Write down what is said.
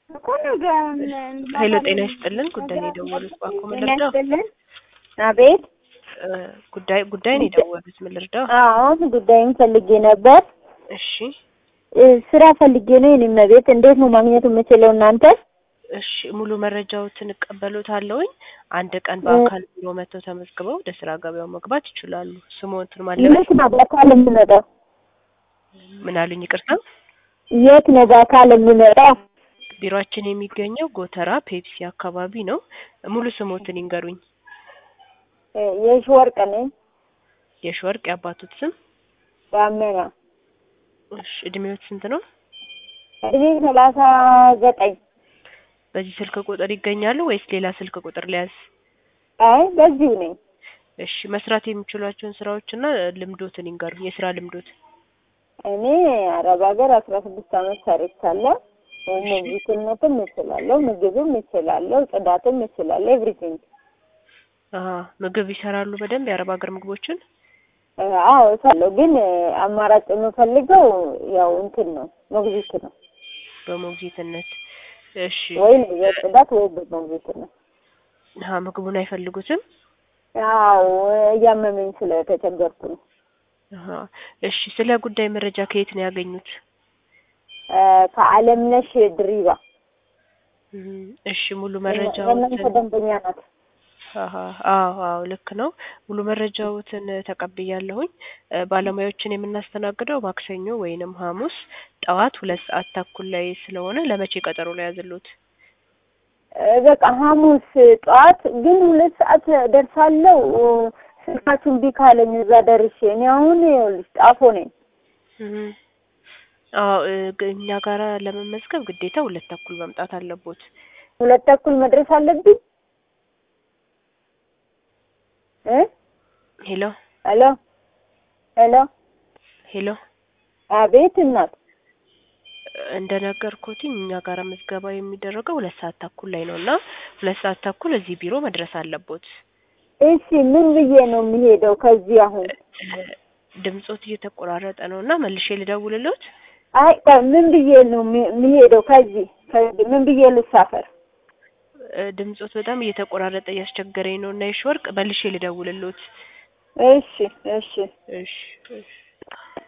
እኮ ነገ ኃይለ ጤና ይስጥልን። ጉዳይ ነው የደወሉት። እባክዎ ምን ጤና ልርዳው? ይስጥልን። አቤት። እ ጉዳይ ጉዳይ ነው የደወሉት። ምን ልርዳው? አሁን ጉዳይም ፈልጌ ነበር። እሺ እ ስራ ፈልጌ ነው የኔ መቤት። እንዴት ነው ማግኘት የምችለው እናንተ? እሺ ሙሉ መረጃዎትን እቀበሎታለሁኝ። አንድ ቀን በአካል ቢሮ መጥተው ተመዝግበው ወደ ስራ ገበያው መግባት ይችላሉ። ስሞትን ማለበት የት ነው በአካል የምመጣው? ምን አሉኝ? ይቅርታ የት ነው በአካል የምመጣው? ቢሮአችን የሚገኘው ጎተራ ፔፕሲ አካባቢ ነው። ሙሉ ስሞትን ይንገሩኝ። እ የሺ ወርቅ ነኝ። የሺወርቅ የአባቶት ስም? ዳመና እሺ እድሜዎት ስንት ነው? እድሜ ሰላሳ ዘጠኝ በዚህ ስልክ ቁጥር ይገኛሉ ወይስ ሌላ ስልክ ቁጥር ሊያዝ? አይ በዚሁ ነኝ። እሺ መስራት የሚችሏቸውን ስራዎችና ልምዶትን ይንገሩኝ። የስራ ልምዶት? እኔ አረብ ሀገር አስራ ስድስት አመት ሰርቻለሁ። ሞግዚትነትም እችላለሁ፣ ምግብም እችላለሁ፣ ጽዳትም እችላለሁ። ኤቭሪቲንግ አሀ ምግብ ይሰራሉ በደንብ የአረብ ሀገር ምግቦችን? አዎ እሰራለሁ። ግን አማራጭ የምፈልገው ያው እንትን ነው ሞግዚት ነው በሞግዚትነት እሺ ወይ የጽዳት ወይ በሞግዚትነት። አሀ ምግቡን አይፈልጉትም? ያው እያመመኝ ስለተቸገርኩ ነው። አሀ እሺ ስለ ጉዳይ መረጃ ከየት ነው ያገኙት? እ ከአለምነሽ ድሪባ እም፣ እሺ ሙሉ የእናንተ መረጃዎትን ደንበኛ ናት። አሀ አዎ አዎ ልክ ነው። ሙሉ መረጃዎትን ተቀብያለሁኝ። እ ባለሙያዎችን የምናስተናግደው ማክሰኞ ወይንም ሐሙስ ጠዋት ሁለት ሰዓት ተኩል ላይ ስለሆነ ለመቼ ቀጠሮ ላይ ያዝሉት? እ በቃ ሐሙስ ጠዋት ግን ሁለት ሰዓት ደርሳለሁ። ስልካችሁ እምቢ ካለኝ እዛ ደርሼ እኔ አሁን ይኸውልሽ ጣፎ ነኝ። እም፣ አዎ እ ግ- እኛ ጋራ ለመመዝገብ ግዴታ ሁለት ተኩል መምጣት አለቦት። ሁለት ተኩል መድረስ አለብኝ። እ ሄሎ ሄሎ ሄሎ ሄሎ አቤት እናት እንደነገርኩትኝ እኛ ጋራ ምዝገባ የሚደረገው ሁለት ሰዓት ተኩል ላይ ነው እና ሁለት ሰዓት ተኩል እዚህ ቢሮ መድረስ አለቦት። እሺ ምን ብዬ ነው የሚሄደው ከዚህ አሁን? እ ድምጾት እየተቆራረጠ ነው እና መልሼ ልደውልሎት? አይ ቆይ ምን ብዬ ነው የሚ- የሚሄደው ከዚህ ከዚህ ምን ብዬ ልሳፈር? እ ድምጾት በጣም እየተቆራረጠ እያስቸገረኝ ነው እና የሺወርቅ መልሼ ልደውልሎት? እሺ እሺ እሺ እሺ